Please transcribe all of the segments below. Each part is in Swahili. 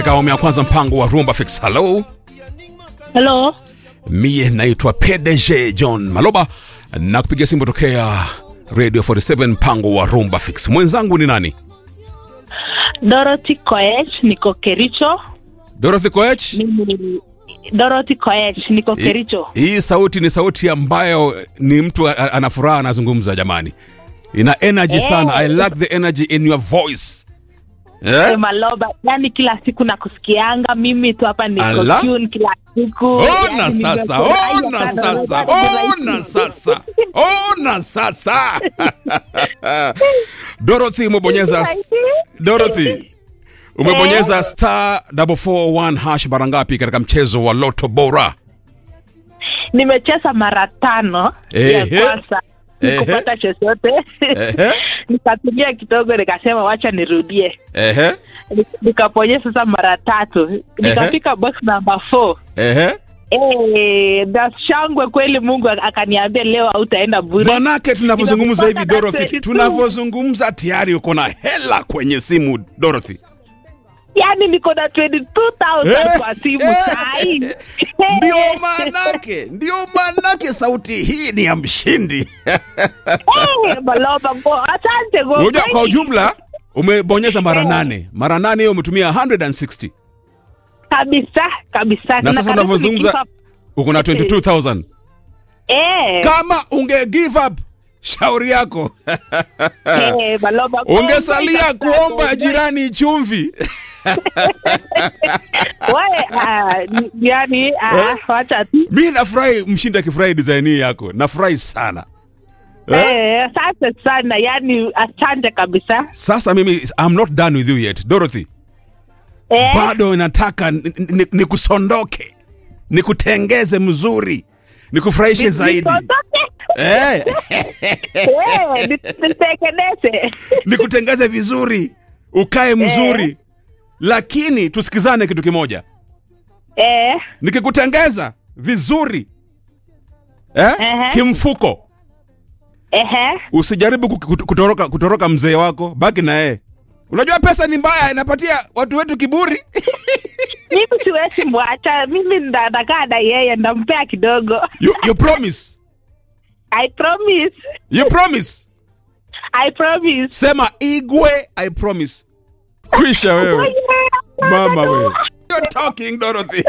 Katika awamu ya kwanza mpango wa Rumba Fix. Hello, Hello. mie naitwa PDG John Maloba na kupigia simu tokea Radio 47 mpango wa Rumba Fix. Mwenzangu ni nani? Dorothy Koech niko Kericho. Dorothy Koech. Mimi Dorothy Koech niko Kericho. Hii sauti ni sauti ambayo ni mtu a- ana furaha anazungumza, jamani, ina energy Eh. sana. I like the energy in your voice Eh, eh? Maloba, yani kila siku nakusikianga mimi tu hapa niko Ala. tune kila siku. Ona Yani sasa, nimefurahia ona sana. sasa, ona sasa, ona sasa. Dorothy umebonyeza Dorothy umebonyeza star 441 hash mara ngapi katika mchezo wa Lotto Bora? Nimecheza mara tano Ehe. ya kwanza Ehe. nikupata chochote Ehe. nikatumia kidogo nikasema wacha nirudie Ehe, Nik- nikaponyeza sasa mara tatu nikafika box number four ehe. Eh, na shangwe kweli Mungu ak- akaniambia leo hautaenda bure. Manake tunavyozungumza hivi Nimepata Dorothy, 22. tunavyozungumza tayari uko na hela kwenye simu Dorothy. Yaani niko na 22,000 kwa simu Eh, sai. Ndio manake, ndio manake sauti hii ni ya mshindi. Eh, Maloba go. Asante go. Unajua kwa ujumla umebonyeza mara nane, mara nane hiyo umetumia 160 Kabisa, kabisa. na sasa karibu unavyozungumza nikifa- uko na 22000 Eh, kama unge give up shauri yako eh, Maloba go. ungesalia Go, kuomba go. jirani chumvi Wewe, ah, ni- yaani, ah, wacha tu. mi nafurahi mshindi akifurahi design hii yako nafurahi sana eh? Eh, asante sana. Yaani asante kabisa. sasa mimi I'm not done with you yet Dorothy Eh, bado nataka ni- ni- nikusondoke nikutengeze mzuri nikufurahishe zaidi nisiondoke. eh, Eh, ni- nitengeneze. nikutengeze vizuri ukae mzuri lakini tusikizane kitu kimoja Eh, nikikutengeza vizuri eh? Ehe. kimfuko ehe. usijaribu ku- kut- kutoroka, kutoroka mzee wako baki na yeye unajua pesa ni mbaya inapatia watu wetu kiburi mimi siwezi mwacha mimi nda- nakaa na yeye ndampea kidogo you, you promise i promise you promise i promise sema igwe i promise kwisha wewe mama wewe You're talking Dorothy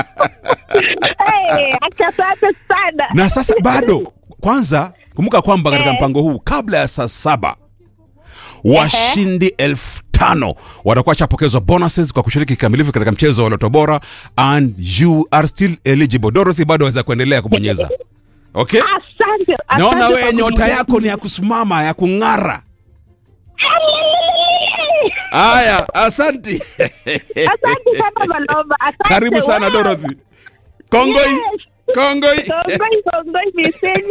hey, asante sana na sasa bado kwanza kumbuka kwamba katika Eh. mpango huu kabla ya saa saba washindi elfu tano watakuwa chapokezwa bonuses kwa kushiriki kikamilifu katika mchezo wa Lotto Bora and you are still eligible Dorothy bado waweza kuendelea kubonyeza okay asante asante naona kwa wewe nyota kuniambia. yako ni ya kusimama ya kung'ara haya asanti asante sana malomba asante karibu sana Wow. Dorothy kongoi Yes. kongoi Kongoi, kongoi, miseni.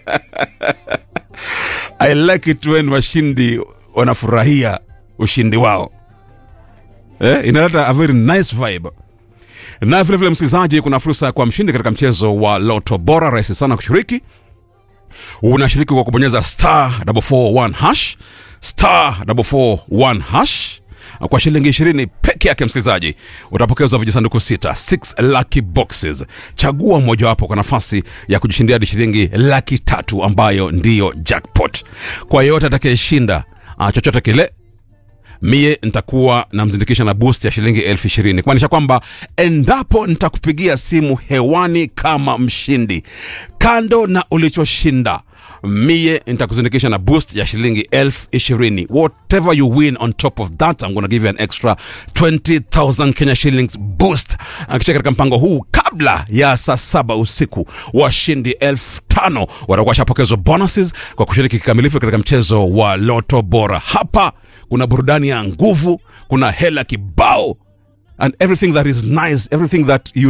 I like it when washindi wanafurahia ushindi wao eh, inaleta a very nice vibe na vilevile msikilizaji kuna fursa kwa mshindi katika mchezo wa loto bora rahisi sana kushiriki unashiriki kwa kubonyeza star 441 hash star 441 hash kwa shilingi 20 peke yake msikilizaji utapokezwa vijisanduku sita 6 lucky boxes chagua mojawapo kwa nafasi ya kujishindia hadi shilingi laki tatu ambayo ndiyo jackpot kwa yeyote atakayeshinda ah, chochote kile mie nitakuwa namzindikisha na boost ya shilingi elfu ishirini kumaanisha kwamba endapo nitakupigia simu hewani kama mshindi kando na ulichoshinda mie nitakuzindikisha na boost ya shilingi elfu ishirini whatever you win on top of that I'm gonna give you an extra 20000 Kenya shillings boost akisha katika mpango huu kabla ya saa saba usiku washindi elfu tano watakuwa washapokezwa bonuses kwa kushiriki kikamilifu katika mchezo wa loto bora hapa kuna burudani ya nguvu kuna hela kibao and everything that is nice everything that you